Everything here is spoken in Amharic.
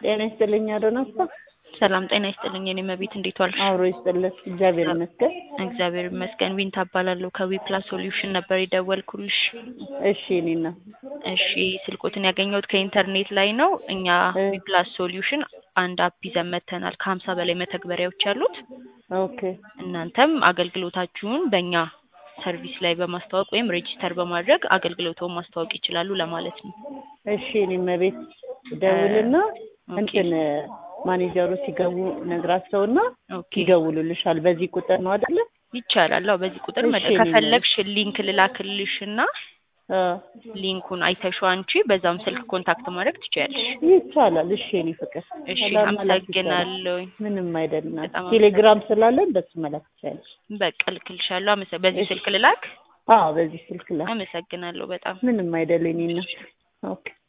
ጤና ይስጥልኝ አዶናስታ። ሰላም ጤና ይስጥልኝ የኔ መቤት እንዴት ዋልሽ? አብሮ ይስጥልኝ እግዚአብሔር ይመስገን። እግዚአብሔር ይመስገን። ዊንታ እባላለሁ ከዊፕላስ ሶሉሽን ነበር የደወልኩልሽ። እሺ እኔና እሺ ስልኮትን ያገኘሁት ከኢንተርኔት ላይ ነው። እኛ እ ዊፕላስ ሶሉሽን አንድ አፕ ይዘን መጥተናል ከሀምሳ በላይ መተግበሪያዎች ያሉት። ኦኬ እናንተም አገልግሎታችሁን በእኛ ሰርቪስ ላይ በማስተዋወቅ ወይም ሬጂስተር በማድረግ አገልግሎቱን ማስተዋወቅ ይችላሉ ለማለት ነው። እሺ እኔ መቤት ደውልና ኦኬ እንትን ማኔጀሩ ሲገቡ ነግራቸውና ኦኬ ይደውሉልሻል። በዚህ ቁጥር ነው አይደለ? ይቻላል። አዎ በዚህ ቁጥር መ- እሺ እኔ መቤት ከፈለግሽ ሊንክ ልላክልሽና አ ሊንኩን አይተሽው አንቺ በዛም ስልክ ኮንታክት ማድረግ ትችያለሽ። ይቻላል። እሺ እኔ ፍቅር እሺ ሰላም መላክ ይቻላል። አመሰግናለሁ። ምንም አይደለም። በጣም ቴሌግራም ስላለን በሱ መላክ ትችላለሽ። በቃ ልክልሻለሁ። አመሰ በዚህ እሺ ስልክ ልላክ። አዎ በዚህ ስልክ ላይ አመሰግናለሁ በጣም ምንም አይደለም። እኔና ኦኬ